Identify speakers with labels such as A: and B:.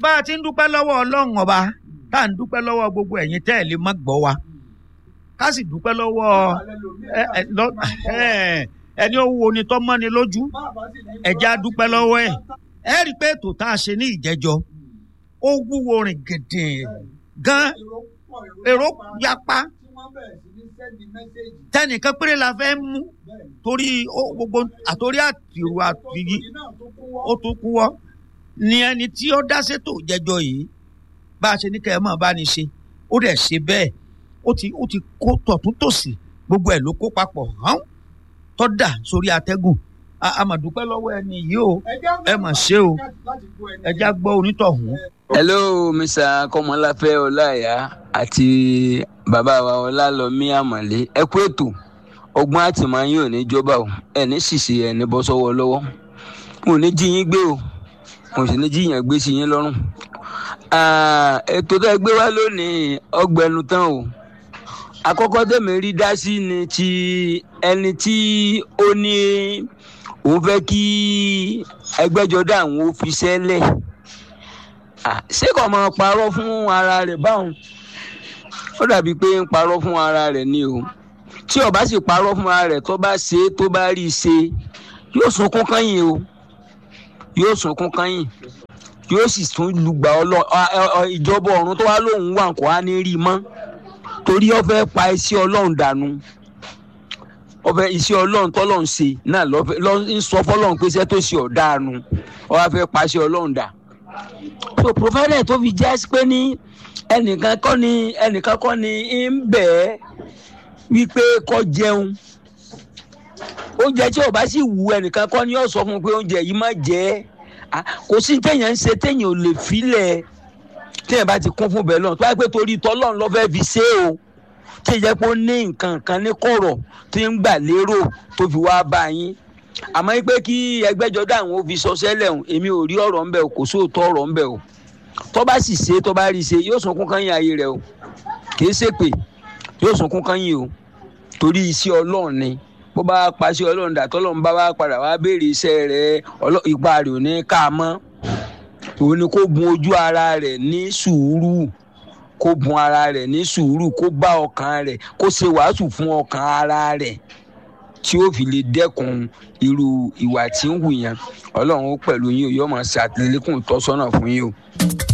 A: bá a ti ń dúpẹ́ lọ́wọ́ ọlọ́run ọba tá à ń dúpẹ́ lọ́wọ́ gbogbo ẹ̀yin tẹ́ ẹ̀ lè má gbọ́ wa ká sì dúpẹ́ lọ́wọ́ ẹ- ẹ- lọ- ẹ- ẹni ó wo ni tó mọ́ni lójú ẹ̀já dúpẹ́ lọ́wọ́ ẹ̀ ẹ rí i pé ètò tá a ṣe ní ìjẹ́jọ́ ó wúwo rìn gèdè gan èrò yapa tẹnìkan péré la fẹ́ mú torí ó- gbogbo àtòrí àtìrù àtìyí ó tún kú wọ́ ni ẹni tí ó dá sétò jẹjọ yìí bá a ṣe ní kẹ́ ẹ mọ̀ bá ní ṣe ó dẹ̀ ṣe bẹ́ẹ̀ ó ti ó ti kó tọ̀tún tòsì gbogbo ẹ̀ ló kó papọ̀ hàn tó dà sórí atẹ́gùn A- a mà dúpẹ́ lọ́wọ́ ẹni yìí o ẹ mà ṣe o ẹ já gbọ́ onítọ̀hún.
B: hello mr kọmọláfẹ ọláìyá àti bàbá wa ọlálọmí àmọlé ẹ kú ètò ọgbọ́n àtìmáyé ò ní jọba o ẹ ní ṣìṣe ẹ ní bọ́ sọ́wọ́ lọ́wọ́ mo ní jí yín gbé o mo sì ní jí yín gbé sí yín lọ́rùn Ah, ètò tó ẹ gbé wá lónìí ọgbẹnu tán o àkọ́kọ́ tẹ̀mí rí dá sí ni ti ẹni tí ó ní òun fẹ́ kí ẹgbẹ́jọdá àwọn ó fi sẹ́lẹ̀ Ah, ṣé kò máa parọ́ fún ara rẹ̀ báwọn ó dàbí pé ń parọ́ fún ara rẹ̀ ni o tí ó bá sì parọ́ fún ara rẹ̀ tó bá ṣe é tó bá rí i ṣe yóò sunkún kányìn o yóò sunkún kányìn yóò sì tún lùgbà ọlọ ọ- ọ- ọ- ìjọba ọ̀run tó wá lóun wà kó á ní rí i mọ́ torí ó fẹ́ pa iṣẹ́ ọlọ́run dànù ó fẹ́ iṣẹ́ ọlọ́run tọ́lọ́run ṣe náà lọ́fẹ́ lọ́ ń sọ fọlọ́run pé iṣẹ́ tó ṣe ọ̀daràn ó wá fẹ́ pa iṣẹ́ ọlọ́run dà so provider tó fi jẹ́ sí pé ní ẹnìkan kọ́ ni ẹnìkan kọ́ ni ń bẹ̀ ẹ́ wípé kó jẹun oúnjẹ tí ó bá sì wù ẹnìkan kọ́ ni yóò sọ fún un pé oúnjẹ yìí má jẹ ẹ́ Ah, kò sí téèyàn ń ṣe téèyàn ò lè filẹ̀ téèyàn bá ti kún fún bẹ́ẹ̀ lọ́n tó wáá pé torí tọ́lọ́run ló fẹ́ fi ṣe é o tí ìjẹ́ pé ó ní nǹkan kan ní kọ̀rọ̀ tí ń gbà lérò tó fi wá bá yín àmọ́ pé kí ẹgbẹ́jọdá àwọn ò fi sọ sẹ́lẹ̀ o èmi ò rí ọ̀rọ̀ ńbẹ o kò sóòótọ́ ọ̀rọ̀ ńbẹ o tó bá sì ṣe tó bá rí i ṣe yóò sunkún kan yín ayé rẹ o kì í ṣèpè yóò sunkún kan yín o torí iṣẹ́ ọlọ́run ni bó bá paṣẹ ọlọ́run dà tọ́lọ́run bá wá padà wá béèrè iṣẹ́ rẹ ọlọ́- ipa rẹ̀ ò ní ká a mọ́ òun ni kó bun ojú ara rẹ̀ ní sùúrù kó bun ara rẹ̀ ní sùúrù kó bá ọkàn rẹ̀ kó ṣe wàásù fún ọkàn ara rẹ̀ tí ó fi lè dẹ́kun irú ìwà tí ń hù yẹn ọlọ́run ó pẹ̀lú yín o yóò máa ṣàtìlẹ́kùn tọ́sọ́nà fún yín o.